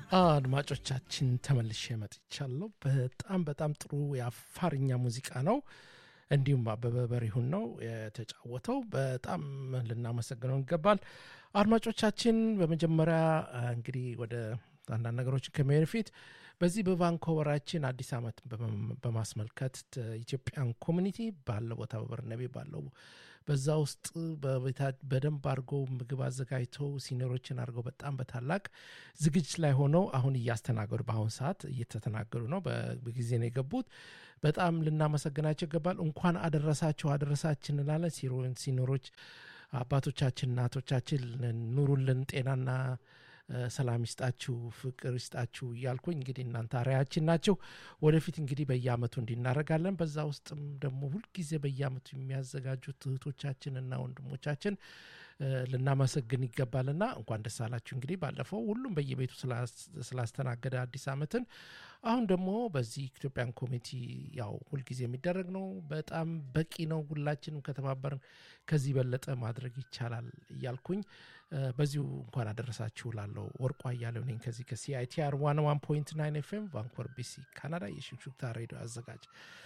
አድማጮቻችን ተመልሼ መጥቻለሁ። በጣም በጣም ጥሩ የአፋርኛ ሙዚቃ ነው። እንዲሁም አበበ በሪሁን ነው የተጫወተው። በጣም ልናመሰግነው ይገባል። አድማጮቻችን በመጀመሪያ እንግዲህ ወደ አንዳንድ ነገሮችን ከመሄድ በፊት በዚህ በቫንኮቨራችን አዲስ ዓመት በማስመልከት ኢትዮጵያን ኮሚኒቲ ባለው ቦታ በበርነቤ ባለው በዛ ውስጥ በደንብ አድርገው ምግብ አዘጋጅተው ሲኒሮችን አድርገው በጣም በታላቅ ዝግጅት ላይ ሆነው አሁን እያስተናገዱ በአሁን ሰዓት እየተተናገዱ ነው። በጊዜ ነው የገቡት። በጣም ልናመሰግናቸው ይገባል። እንኳን አደረሳቸው አደረሳችን እንላለን። ሲኖሮች አባቶቻችን እናቶቻችን ኑሩልን፣ ጤናና ሰላም ይስጣችሁ፣ ፍቅር ይስጣችሁ እያልኩኝ እንግዲህ እናንተ አርአያችን ናቸው። ወደፊት እንግዲህ በየአመቱ እንዲናረጋለን። በዛ ውስጥም ደግሞ ሁልጊዜ በየአመቱ የሚያዘጋጁት እህቶቻችንና ወንድሞቻችን ልናመሰግን ይገባልና እንኳን ደስ አላችሁ። እንግዲህ ባለፈው ሁሉም በየቤቱ ስላስተናገደ አዲስ አመትን አሁን ደግሞ በዚህ ኢትዮጵያን ኮሚቴ ያው ሁልጊዜ የሚደረግ ነው። በጣም በቂ ነው። ሁላችንም ከተባበርን ከዚህ በለጠ ማድረግ ይቻላል እያልኩኝ በዚሁ እንኳን አደረሳችሁ ላለው ወርቋ እያለው ነኝ ከዚህ ከሲአይቲአር ዋን ዋን ፖይንት ናይን ኤፍኤም ቫንኮቨር ቢሲ ካናዳ የሽክሹክታ ሬዲዮ አዘጋጅ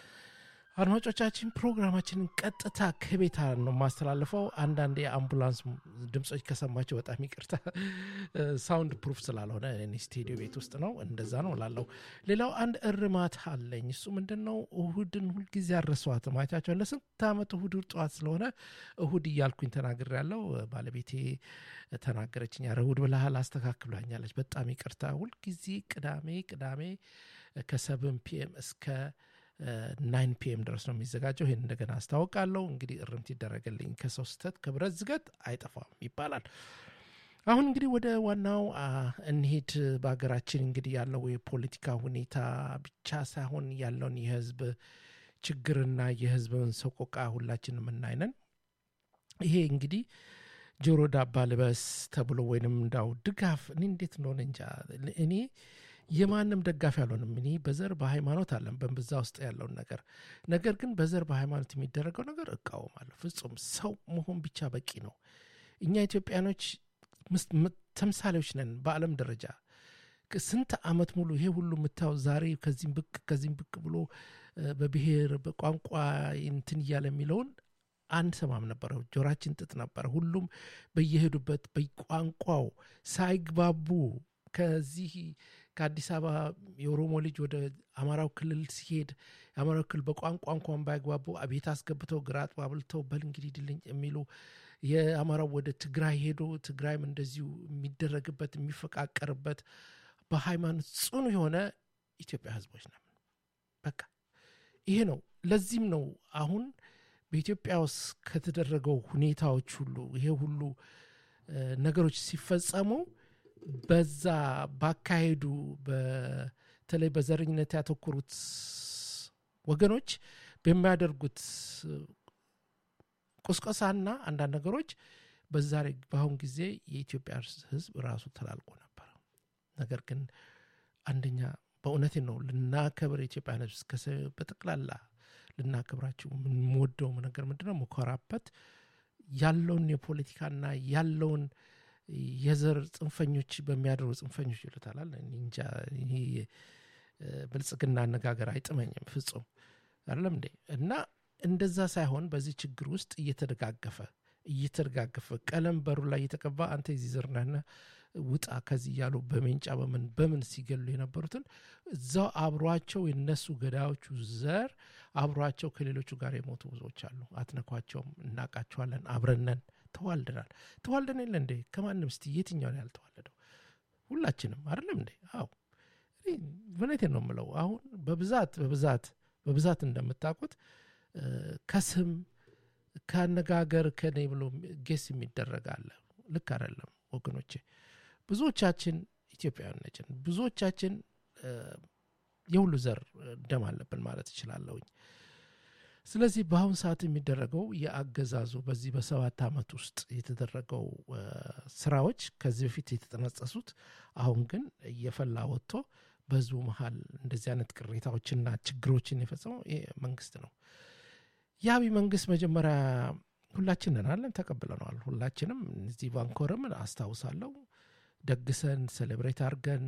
አድማጮቻችን ፕሮግራማችንን ቀጥታ ከቤታ ነው የማስተላልፈው። አንዳንድ የአምቡላንስ ድምፆች ከሰማቸው በጣም ይቅርታ፣ ሳውንድ ፕሩፍ ስላልሆነ እኔ ስቱዲዮ ቤት ውስጥ ነው፣ እንደዛ ነው ላለው። ሌላው አንድ እርማት አለኝ። እሱ ምንድን ነው? እሁድን ሁልጊዜ አረሷትም። አይታቸው ለስንት ዓመት እሁድ ጠዋት ስለሆነ እሁድ እያልኩኝ ተናግር ያለው ባለቤቴ ተናገረችኝ። ኧረ እሁድ ብለሃል አስተካክሏኛለች። በጣም ይቅርታ። ሁልጊዜ ቅዳሜ ቅዳሜ ከሰብን ፒኤም እስከ ናይን ፒኤም ድረስ ነው የሚዘጋጀው። ይህን እንደገና አስታውቃለሁ። እንግዲህ እርምት ይደረግልኝ። ከሰው ስህተት ከብረት ዝገት አይጠፋም ይባላል። አሁን እንግዲህ ወደ ዋናው እንሄድ። በሀገራችን እንግዲህ ያለው የፖለቲካ ሁኔታ ብቻ ሳይሆን ያለውን የህዝብ ችግርና የህዝብን ሰቆቃ ሁላችን የምናይነን። ይሄ እንግዲህ ጆሮ ዳባ ልበስ ተብሎ ወይንም እንዳው ድጋፍ እኔ እንዴት እንደሆነ እንጃ እኔ የማንም ደጋፊ አልሆንም። እኔ በዘር በሃይማኖት አለን በብዛ ውስጥ ያለውን ነገር ነገር ግን በዘር በሃይማኖት የሚደረገው ነገር እቃወማለሁ። ፍጹም ሰው መሆን ብቻ በቂ ነው። እኛ ኢትዮጵያኖች ተምሳሌዎች ነን በዓለም ደረጃ ስንት ዓመት ሙሉ ይሄ ሁሉ የምታየው ዛሬ ከዚህም ብቅ ከዚህም ብቅ ብሎ በብሔር በቋንቋ እንትን እያለ የሚለውን አንሰማም ነበረ። ጆራችን ጥጥ ነበረ። ሁሉም በየሄዱበት በቋንቋው ሳይግባቡ ከዚህ ከአዲስ አበባ የኦሮሞ ልጅ ወደ አማራው ክልል ሲሄድ የአማራው ክልል በቋንቋ እንኳን ባይግባቡ ቤት አስገብተው ግራ አጥባብልተው በል እንግዲህ ድልኝ የሚሉ የአማራው ወደ ትግራይ ሄዶ ትግራይም እንደዚሁ የሚደረግበት የሚፈቃቀርበት በሃይማኖት ጽኑ የሆነ ኢትዮጵያ ህዝቦች ነን። በቃ ይሄ ነው። ለዚህም ነው አሁን በኢትዮጵያ ውስጥ ከተደረገው ሁኔታዎች ሁሉ ይሄ ሁሉ ነገሮች ሲፈጸሙ በዛ ባካሄዱ በተለይ በዘረኝነት ያተኮሩት ወገኖች በሚያደርጉት ቁስቆሳና አንዳንድ ነገሮች በዛሬ በአሁን ጊዜ የኢትዮጵያ ህዝብ ራሱ ተላልቆ ነበር። ነገር ግን አንደኛ በእውነቴ ነው ልናከብር የኢትዮጵያን ህዝብ በጠቅላላ ልናከብራቸው የምንወደው ነገር ምንድነው መኮራበት ያለውን የፖለቲካና ያለውን የዘር ጽንፈኞች በሚያደሩ ጽንፈኞች ይሉታላል። እንጃ ይሄ ብልጽግና አነጋገር አይጥመኝም ፍጹም አይደለም እንዴ። እና እንደዛ ሳይሆን በዚህ ችግር ውስጥ እየተደጋገፈ እየተደጋገፈ ቀለም በሩ ላይ እየተቀባ አንተ የዚህ ዘር ነህና ውጣ ከዚህ እያሉ በሜንጫ በምን በምን ሲገሉ የነበሩትን እዛው አብሯቸው የነሱ ገዳዮቹ ዘር አብሯቸው ከሌሎቹ ጋር የሞቱ ብዙዎች አሉ። አትነኳቸውም፣ እናቃቸዋለን፣ አብረነን ተዋልደናል። ተዋልደን የለ እንዴ? ከማንም እስቲ የትኛውን ያልተዋለደው? ሁላችንም አይደለም እንዴ? አዎ እውነቴን ነው የምለው። አሁን በብዛት በብዛት በብዛት እንደምታውቁት ከስም ከአነጋገር ከኔ ብሎ ጌስ የሚደረግ አለ። ልክ አይደለም ወገኖቼ። ብዙዎቻችን ኢትዮጵያውያን ነችን። ብዙዎቻችን የሁሉ ዘር ደም አለብን ማለት እችላለሁኝ። ስለዚህ በአሁን ሰዓት የሚደረገው የአገዛዙ በዚህ በሰባት ዓመት ውስጥ የተደረገው ስራዎች ከዚህ በፊት የተጠነጸሱት አሁን ግን እየፈላ ወጥቶ በህዝቡ መሀል እንደዚህ አይነት ቅሬታዎችና ችግሮችን የፈጸመው ይሄ መንግስት ነው። የአብይ መንግስት መጀመሪያ ሁላችንን አለን ተቀብለነዋል። ሁላችንም እዚህ ቫንኮርም አስታውሳለሁ ደግሰን ሴሌብሬት አድርገን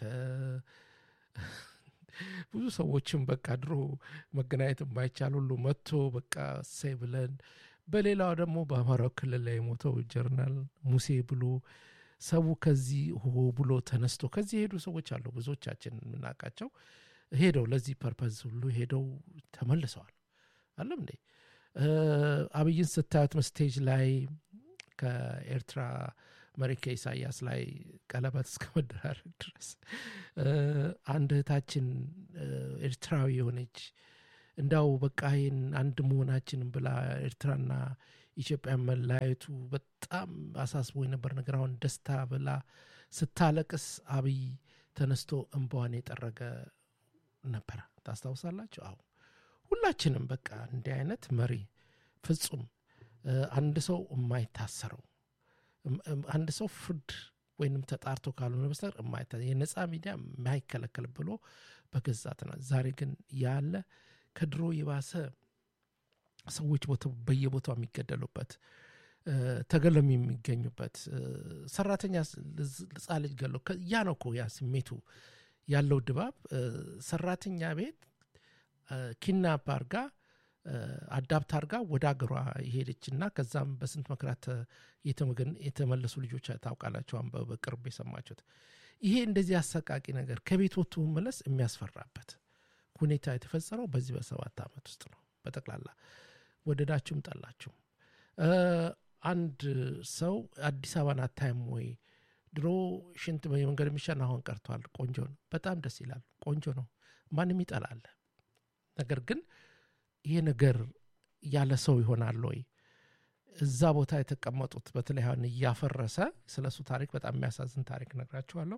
ብዙ ሰዎችም በቃ ድሮ መገናኘት የማይቻል ሁሉ መጥቶ በቃ እሰይ ብለን በሌላው ደግሞ በአማራው ክልል ላይ የሞተው ጀርናል ሙሴ ብሎ ሰው ከዚህ ሆ ብሎ ተነስቶ ከዚህ የሄዱ ሰዎች አሉ። ብዙዎቻችን የምናውቃቸው ሄደው ለዚህ ፐርፐዝ ሁሉ ሄደው ተመልሰዋል። አለም እንዴ አብይን ስታዩት ስቴጅ ላይ ከኤርትራ መሪ ከኢሳያስ ላይ ቀለበት እስከ መደራረግ ድረስ አንድ እህታችን ኤርትራዊ የሆነች እንዳው በቃ ይህን አንድ መሆናችንን ብላ ኤርትራና ኢትዮጵያ መለያየቱ በጣም አሳስቦ የነበር ነገር አሁን ደስታ ብላ ስታለቅስ አብይ ተነስቶ እንባዋን የጠረገ ነበረ። ታስታውሳላችሁ? አሁ ሁላችንም በቃ እንዲህ አይነት መሪ ፍጹም አንድ ሰው የማይታሰረው አንድ ሰው ፍርድ ወይንም ተጣርቶ ካልሆነ በስተቀር የማይታ የነፃ ሚዲያ የማይከለከል ብሎ በገዛት ነው። ዛሬ ግን ያለ ከድሮ የባሰ ሰዎች በየቦታው የሚገደሉበት ተገለም የሚገኙበት ሰራተኛ ህፃን ልጅ ገለው ያ ነው እኮ ያ ስሜቱ ያለው ድባብ ሰራተኛ ቤት ኪድናፕ አርጋ አዳፕት አርጋ ወደ አገሯ የሄደች እና ከዛም በስንት መከራት የተመለሱ ልጆች ታውቃላቸው። በቅርብ የሰማችሁት ይሄ እንደዚህ አሰቃቂ ነገር ከቤት ወጥቶ መመለስ የሚያስፈራበት ሁኔታ የተፈጸመው በዚህ በሰባት ዓመት ውስጥ ነው። በጠቅላላ ወደዳችሁም ጠላችሁም አንድ ሰው አዲስ አበባን አታይም ወይ? ድሮ ሽንት የመንገድ የሚሻን አሁን ቀርቷል። ቆንጆ ነው፣ በጣም ደስ ይላል። ቆንጆ ነው፣ ማንም ይጠላል። ነገር ግን ይሄ ነገር ያለ ሰው ይሆናል ወይ? እዛ ቦታ የተቀመጡት በተለይ አሁን እያፈረሰ ስለ እሱ ታሪክ በጣም የሚያሳዝን ታሪክ ነግራችኋለሁ።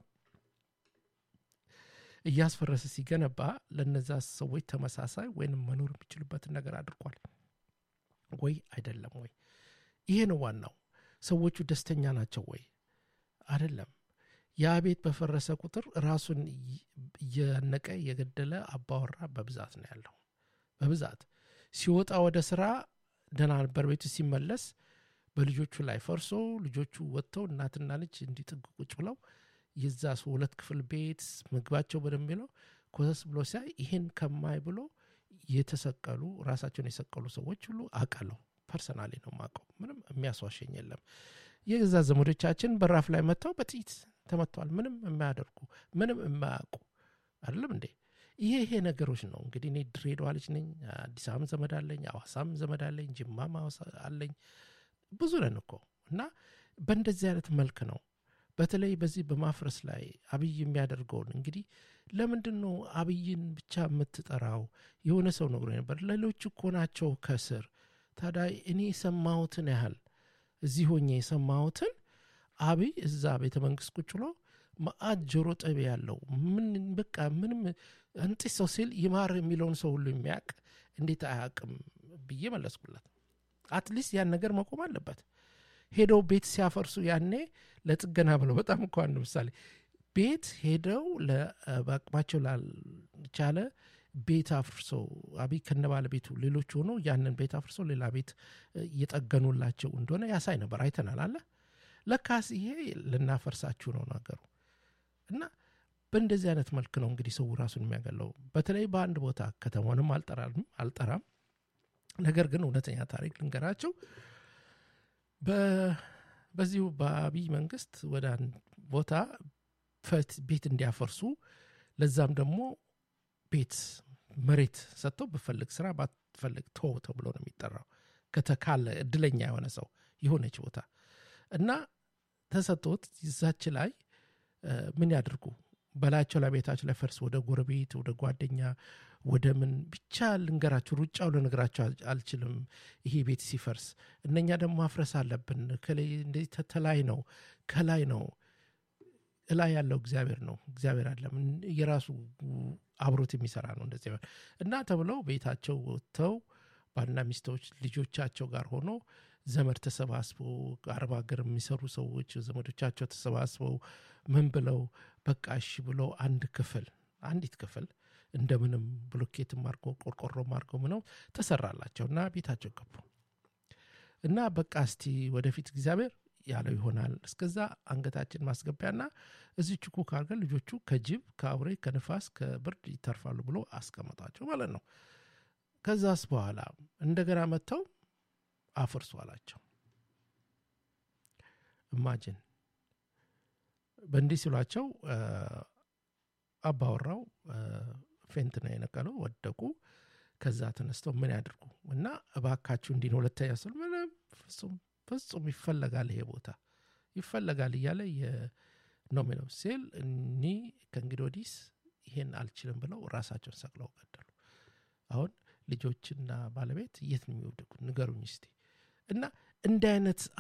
እያስፈረሰ ሲገነባ ለነዛ ሰዎች ተመሳሳይ ወይንም መኖር የሚችሉበትን ነገር አድርጓል ወይ አይደለም ወይ? ይሄ ነው ዋናው። ሰዎቹ ደስተኛ ናቸው ወይ አይደለም? ያ ቤት በፈረሰ ቁጥር ራሱን እየነቀ የገደለ አባወራ በብዛት ነው ያለው። በብዛት ሲወጣ ወደ ስራ ደህና ነበር፣ ቤቱ ሲመለስ በልጆቹ ላይ ፈርሶ ልጆቹ ወጥተው እናትና ልጅ እንዲጥግ ቁጭ ብለው የዛ ሰው ሁለት ክፍል ቤት ምግባቸው በደንብ ነው ኮሰስ ብሎ ሲያይ ይህን ከማይ ብሎ የተሰቀሉ ራሳቸውን የሰቀሉ ሰዎች ሁሉ አውቃለሁ። ፐርሰናሊ ነው የማውቀው። ምንም የሚያስዋሸኝ የለም። የገዛ ዘመዶቻችን በራፍ ላይ መጥተው በጥይት ተመተዋል። ምንም የማያደርጉ ምንም የማያውቁ አይደለም እንዴ? ይሄ ይሄ ነገሮች ነው እንግዲህ። እኔ ድሬዳዋ ልጅ ነኝ። አዲስ አበባም ዘመድ አለኝ፣ አዋሳም ዘመድ አለኝ፣ ጅማም አለኝ። ብዙ ነን እኮ እና በእንደዚህ አይነት መልክ ነው በተለይ በዚህ በማፍረስ ላይ አብይ የሚያደርገውን እንግዲህ ለምንድን ነው አብይን ብቻ የምትጠራው? የሆነ ሰው ነግሮ ነበር። ሌሎች እኮ ናቸው ከስር። ታዲያ እኔ የሰማሁትን ያህል እዚህ ሆኜ የሰማሁትን አብይ እዛ ቤተ መንግስት ቁጭ ብሎ መአት ጆሮ ጠቢ ያለው ምን በቃ ምንም እንጢስ ሰው ሲል ይማር የሚለውን ሰው ሁሉ የሚያውቅ እንዴት አያውቅም ብዬ መለስኩለት። አትሊስት ያን ነገር መቆም አለበት። ሄደው ቤት ሲያፈርሱ ያኔ ለጥገና ብለው በጣም እኮ አንድ ምሳሌ ቤት ሄደው በአቅማቸው ላልቻለ ቤት አፍርሰው አብይ ከነ ባለቤቱ ሌሎች ሆኖ ያንን ቤት አፍርሰው ሌላ ቤት እየጠገኑላቸው እንደሆነ ያሳይ ነበር። አይተናል አለ ለካስ ይሄ ልናፈርሳችሁ ነው ነገሩ እና በእንደዚህ አይነት መልክ ነው እንግዲህ ሰው ራሱን የሚያገለው። በተለይ በአንድ ቦታ ከተማንም አልጠራም፣ ነገር ግን እውነተኛ ታሪክ ልንገራቸው በዚሁ በአብይ መንግስት ወደ አንድ ቦታ ቤት እንዲያፈርሱ ለዛም ደግሞ ቤት መሬት ሰጥተው ብፈልግ ስራ ባትፈልግ ቶ ተብሎ ነው የሚጠራው። ከተካለ እድለኛ የሆነ ሰው የሆነች ቦታ እና ተሰጥቶት ይዛች ላይ ምን ያድርጉ በላያቸው ላይ ቤታቸው ላይ ፈርስ ወደ ጎረቤት ወደ ጓደኛ ወደ ምን ብቻ ልንገራችሁ፣ ሩጫው ልነግራችሁ አልችልም። ይሄ ቤት ሲፈርስ እነኛ ደግሞ ማፍረስ አለብን። እንደዚህ ተላይ ነው ከላይ ነው እላይ ያለው እግዚአብሔር ነው። እግዚአብሔር አለም የራሱ አብሮት የሚሰራ ነው እንደዚህ እና ተብለው ቤታቸው ወጥተው ባልና ሚስቶች ልጆቻቸው ጋር ሆኖ ዘመድ ተሰባስበው አረብ ሀገር የሚሰሩ ሰዎች ዘመዶቻቸው ተሰባስበው ምን ብለው በቃ እሺ ብለው አንድ ክፍል አንዲት ክፍል እንደምንም ብሎኬትም አድርጎ ቆርቆሮም አድርገው ምነው ተሰራላቸው እና ቤታቸው ገቡ እና በቃ እስቲ ወደፊት እግዚአብሔር ያለው ይሆናል እስከዛ አንገታችን ማስገቢያና እዚች ኩክ አድርገን ልጆቹ ከጅብ ከአውሬ ከንፋስ ከብርድ ይተርፋሉ ብሎ አስቀመጣቸው ማለት ነው ከዛስ በኋላ እንደገና መጥተው አፍርሱ አላቸው እማጅን በእንዲህ ሲሏቸው አባወራው ፌንት ነው የነቀለው ወደቁ ከዛ ተነስተው ምን ያድርጉ እና እባካችሁ እንዲህ ነው ሁለተኛ ስል ምንም ፍጹም ፍጹም ይፈለጋል ይሄ ቦታ ይፈለጋል እያለ ነው የሚለው ሲል እኒ ከእንግዲህ ወዲስ ይሄን አልችልም ብለው ራሳቸውን ሰቅለው ገደሉ አሁን ልጆችና ባለቤት የት ነው የሚወደቁት ንገሩኝ እስቲ እና እንዲህ አይነት